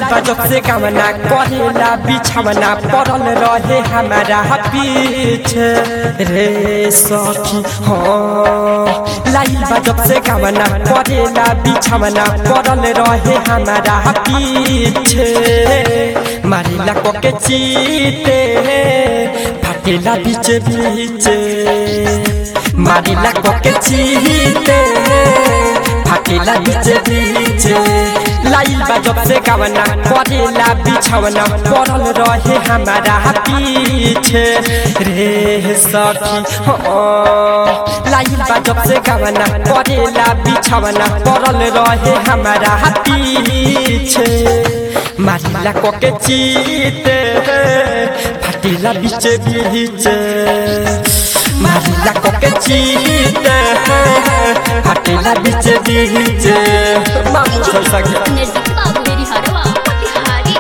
बजब से गमना करेला बिछवना पड़ल रहे हमारा पीछे रे सखी हाँ लाइल बजब से गमना करेला बिछवना पड़ल रहे हमारा पीछे मारिला कोके चीते फाटेला बीच बीच मारिला कोके चीते फाटेला बीच बीच लाइल बजब से गवना करेला बिछवना पड़ल रहे हमारा पीछे रे सखी हाँ लाइल बजब से गवना करेला बिछवना पड़ल रहे हमारा पीछे मारिला कोके चीते फाटेला बीच बीच मारिला कोके चीते फाटेला बीच बीच मामू छोड़ सके निर्जित बाबू मेरी हरवा मोतिहारी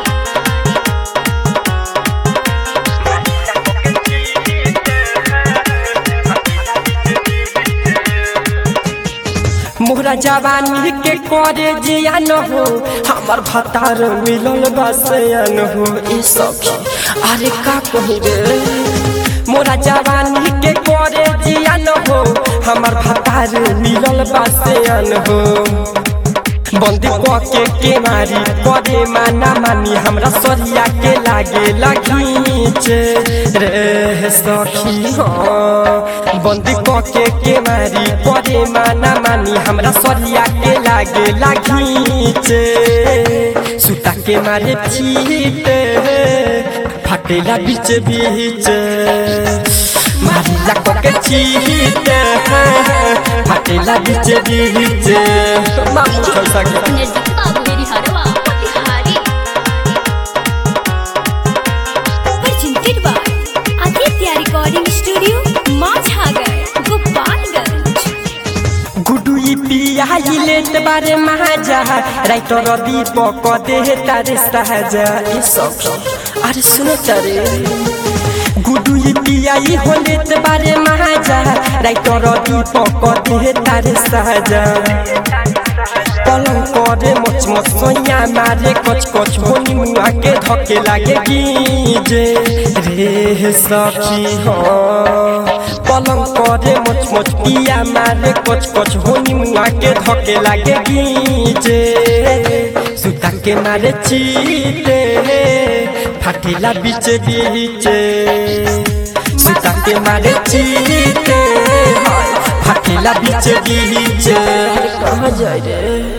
मोहरा जवानी के करे जियान हो हमर भतार मिलल बसयन हो ई सखी अरे का कही रे मोरा जवानी के करे जियान हो हमर भतार मिलल बसयन हो बंदी के के मारी करे माना मानी हमरा सरिया के लागे लगीचे रे सखी हाँ बंदी के के मारी करे माना मानी हमरा सरिया के लागे लगीचे सुता के मारे चीते फाटेला बीच बीच मारिला कोके चीते फाटेला बीच बीच मामू छोड़ सके निर्जित बाबू मेरी हरवा Motihari presented by Aditya Recording Studio, Mazhagar, Gopalganj. गुडू ई पियाई लेत बारे महाजा राइटर दीपक दे तारे सहजा ई सखी अरे सुनो चरे गुडू ई पियाई हो लेत बारे महाजा राइटर दीपक दे तारे सहजा पलंग करे मच मच सोया मारे कच कच होनी मुआ के धके लागे गीजे रे सखी हाँ पलंग करे मच मच पिया मारे कच कच होनी मुआ के धके लागे गीजे सुता के मारे चीते फाटेला बीच बीच सुता के मारे चीते हाय, फाटेला बीच बीच कहाँ जाए रे